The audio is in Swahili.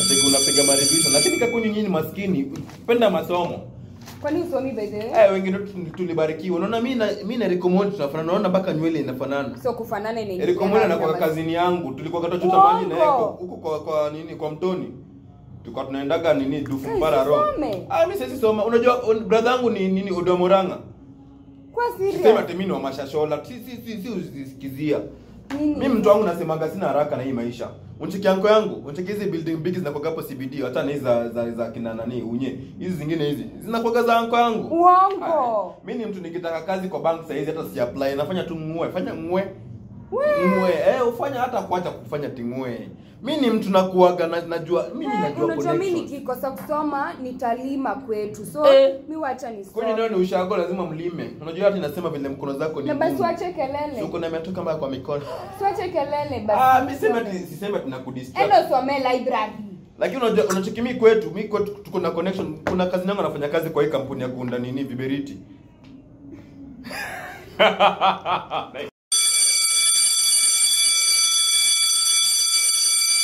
Unacheki unapiga marevision lakini kakuni nyinyi maskini penda masomo. Kwani usomi by the way? Eh, wengine tu- tulibarikiwa. Unaona mimi na mimi na Eric Omondi tunafanana. Unaona mpaka nywele inafanana. So kufanana ni Eric Omondi anakuwa kazini yangu. Tulikuwa katachota Uongo. maji na yeye huko kwa, kwa nini kwa mtoni. Tulikuwa tunaendaga nini dufu Guys, para ro. usome. Ah mimi sisi soma. Unajua un- brother yangu ni nini Odomoranga. Kwa Sisema serious. ati mimi ni wa mashashola. Si si si si usisikizia. Nini? Mimi mtu wangu nasemaga sina haraka na hii maisha. Uncheki yanko yangu, uncheki hizi building big zinakuwa hapo CBD, hata na hizi za, za, za kina nani unye. Hizi zingine hizi zinakuwa za yanko yangu. Uongo. Mimi ni mtu nikitaka kazi kwa bank saizi hata si apply, nafanya tu ngwe, fanya ngwe. We. Ngwe, eh ufanya hata kuacha kufanya tingwe. Mimi ni mtu nakuaga na, najua mimi Eh, najua unajua mi connection. nikikosa kusoma nitalima kwetu so Eh. mi wacha Kwenye ndio nisome ni ushago lazima mlime. Unajua hata inasema vile mkono zako ni na basi ngumu. wache kelele Uko na miatoka mbaya kwa mikono. siwache kelele basi Ah, mimi sema ati sisema tunakudistract. endo some library lakini unajua unacheki mi kwetu mi kwetu tuko na connection kuna kazi yangu anafanya kazi kwa hii kampuni ya kuunda nini viberiti